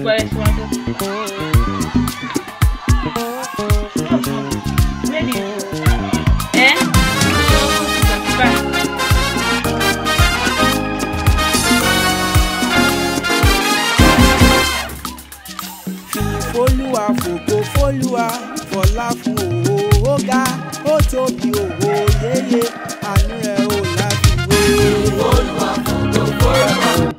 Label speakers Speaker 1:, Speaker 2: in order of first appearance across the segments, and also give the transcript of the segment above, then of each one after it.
Speaker 1: gbogbo ẹ̀ ṣe wá tó. Lady, ẹ́
Speaker 2: fólúwa fògo fólúwa fọlá fún òwò ó ga ó tóbi òwò yéye àánú rẹ̀ ò láfiwé.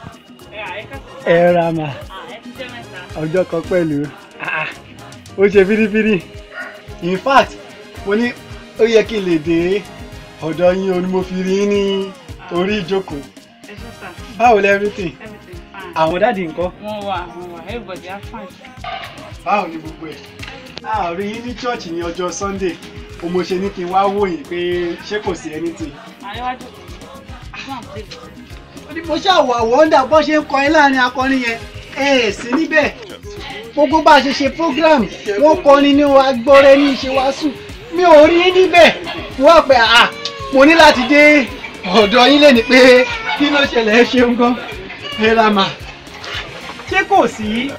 Speaker 3: ẹ ra mà ọjọ́ kan pẹ̀lú Ah, ah. ó ṣe fírífírí in fact mo ní ó yẹ kí n lè dé ọ̀dọ̀ yín o ni mo fi rí yín ní orí ìjókòó báwo lẹ everything àwọn dáàdi ńkọ́
Speaker 1: wọ́n wà wọ́n wà everybody are fine.
Speaker 3: báwo ni gbogbo ẹ̀ a rí yín ní chọ́ọ̀chì ní ọjọ́ sunday o mo ṣe ní kí n wá wò yín pé ṣé kò sí anything.
Speaker 1: àríwájú fún àpèjì.
Speaker 3: ó ní mo ṣàwọ̀ àwọ̀ǹdà bó ṣe ń kọrin láàrin akọrin yẹn ẹ ẹ̀ sí níbẹ̀ gbogbo bá a ṣe ṣe program wọ́n kọrin ní agbọ́rẹ́ ní ìṣe wàásù mi ò rí yín níbẹ̀ wọ́n pẹ̀ à mo ní láti dé ọ̀dọ̀ yín lẹ́ni pé kí ló ṣẹlẹ̀ ẹ ṣeun gan ẹ ra mà ṣé kò sí.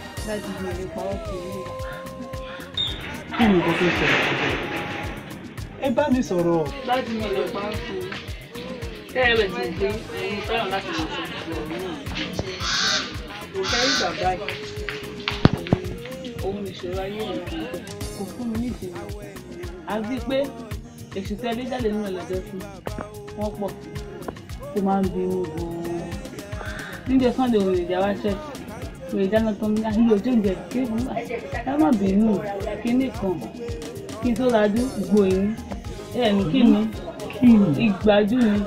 Speaker 3: kí ni nǹkan tó ṣẹlẹ̀ ẹ bá mi sọ̀rọ̀.
Speaker 1: láti mi lè pa á fún un. kẹ́rẹ́ bẹ̀ ti gbé ẹ̀yin fẹ́ràn láti ṣe ìṣòro náà. kò kẹ́rí bàbá yìí òun ìṣòro ayé rẹ̀ kò fún mi ní ìsinmi. àti pé èsì tẹ́lẹ̀ jáde nínú ẹlẹ́dẹ́ fún wọn pọ̀ tó máa ń bínú gan-an. níjẹ́ sunday òun ìjà wá ṣẹ́ òun ìjà náà tán ní ayé ojú ìjẹ́ kí ẹ má bínú kíní kan kí n tó lajú gbòyìn ẹ ní kí ni ìgbájú ni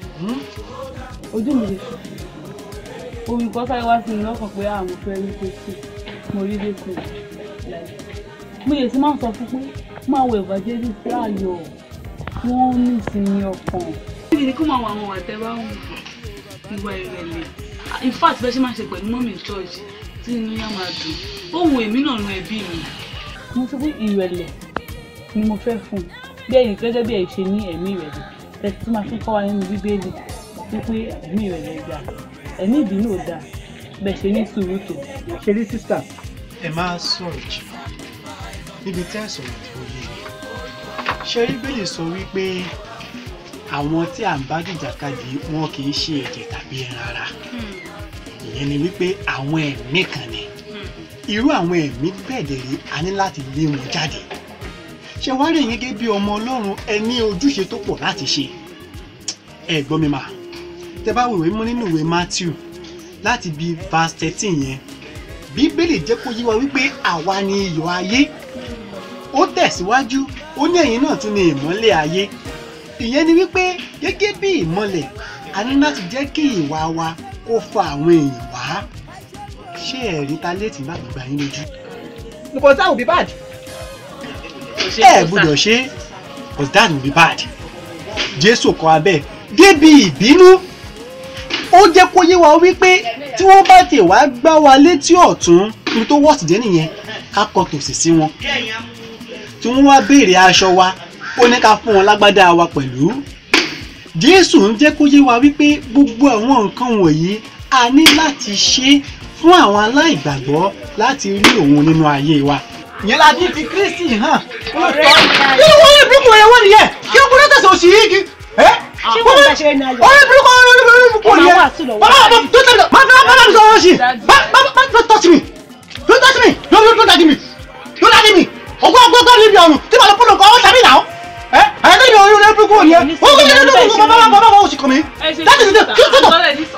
Speaker 1: ojú mi lè sùn omi kan sáré wá sí mi lọ́kàn pé àwọn fẹ́ rí pèsè mo rí lẹ́kọ̀ọ́ mo lè ti máa ń sọ fún pé máa wọ evangelist sí ayọ̀ wọ́n ní ìsinmi ọkàn. níbi ni kó máa wọ àwọn àtẹ̀wá ìwà ìrẹ̀lẹ̀ in fact bẹ́ẹ̀ ṣe máa ṣe pẹ̀lú mọ́mí church tí inú yá máa dùn ohun èmi náà nu ẹbí mi. mo sọ pé ìrẹ̀lẹ̀ ni mo fẹ́ fún un bí ẹ̀yin gẹ́gẹ́ bí ẹ̀ ṣe ní ẹ̀mí ìrẹ̀lẹ̀ ẹ̀sìn tí máa fi kọ́ wa nínú bíbélì wípé ẹ̀mí ìrẹ̀lẹ̀ gbà ẹ̀mí ìbínú ò dáa bẹ́ẹ̀ ṣe ní sùúrù tó.
Speaker 3: ṣe rí sísà ẹ máa sọ̀rọ̀ jù níbi tí àìsàn tí ó yé ṣe rí bẹ́lẹ̀ sọ wípé àwọn tí à ń bá jìjàkadì wọn kì í ṣe ẹ̀jẹ̀ tàbí ẹran ara ìyẹn ni wípé àwọn ẹ̀mí kan ni irú àwọn ẹ̀mí bẹ́ẹ̀ dẹ̀ rí a ní láti lé wọn jáde ṣé wá rí yín gẹ́gẹ́ bí ọmọ ọlọ́run ẹ ní ojúṣe tó pọ̀ láti ṣe ẹ gbọ́ mi mà tẹ bá wòwe mú nínú ìwé Matthew láti bí verse thirteen yẹn bíbélì jẹ́ kó yé wa wípé àwa ni iyọ̀ ayé ó tẹ̀síwájú ó ní ẹ̀yin náà tún ní ìmọ́lẹ̀ ayé ìyẹn ni wípé gẹ́gẹ́ bí ìmọ́lẹ̀ a ní láti jẹ́ kí ìwà wa kó fa àwọn èèyàn wá ṣé ẹ̀rí ta létí bá gbà yín lójú.
Speaker 2: because that would be bad.
Speaker 3: ẹ gbọ́dọ̀ ṣe because that would be bad jésù kọ́ abẹ́ débi ìbínú ó jẹ́ kó yé wa wípé tí wọ́n bá tè wá gbá wa létí ọ̀tún ní tó wọ́ọ̀sì jẹ́ nìyẹn ká kọ tòsì sí wọn tí wọ́n wá béèrè aṣọ wa ó ní ká fún wọn lágbádá wa pẹ̀lú jésù ń jẹ́ kó yé wa wípé gbogbo àwọn nǹkan wọ̀nyí a ní láti ṣe fún àwọn aláìgbàgbọ́ láti rí òun nínú ayé wa ìyẹn la ti fi kristi hàn kí ló wọ́n ní burúkú rẹ̀ wọ́n nìyẹn kí ó kúrò tẹ̀sán òsì yìí kí ẹ́
Speaker 4: ṣé wọn bá ṣe ní ayọ̀
Speaker 3: ọ̀rẹ́ burúkú ọ̀rẹ́ burúkú
Speaker 4: Ó máa
Speaker 3: nìyẹn
Speaker 4: wà sí lọ́wọ́.
Speaker 3: bàbá bàbá tó tẹ̀lé máa fi máa fi sọ̀rọ̀ sí bá bá bá don't touch me don't touch me don't don't touch me don't touch me ọgbọ́n ọgbọ́n ọgbọ́n níbi ọ̀run tí màá lọ fún ọkọ̀ ọ̀tàbí náà ẹ́ ẹ̀ tẹ́lẹ̀ mi ọ̀rẹ́ burúkú nìyẹn ó kọ́ mi lẹ́nu burúkú bàbá bàbá bàbá òsì kọ́ mi láti ṣe kí ó tó tọ̀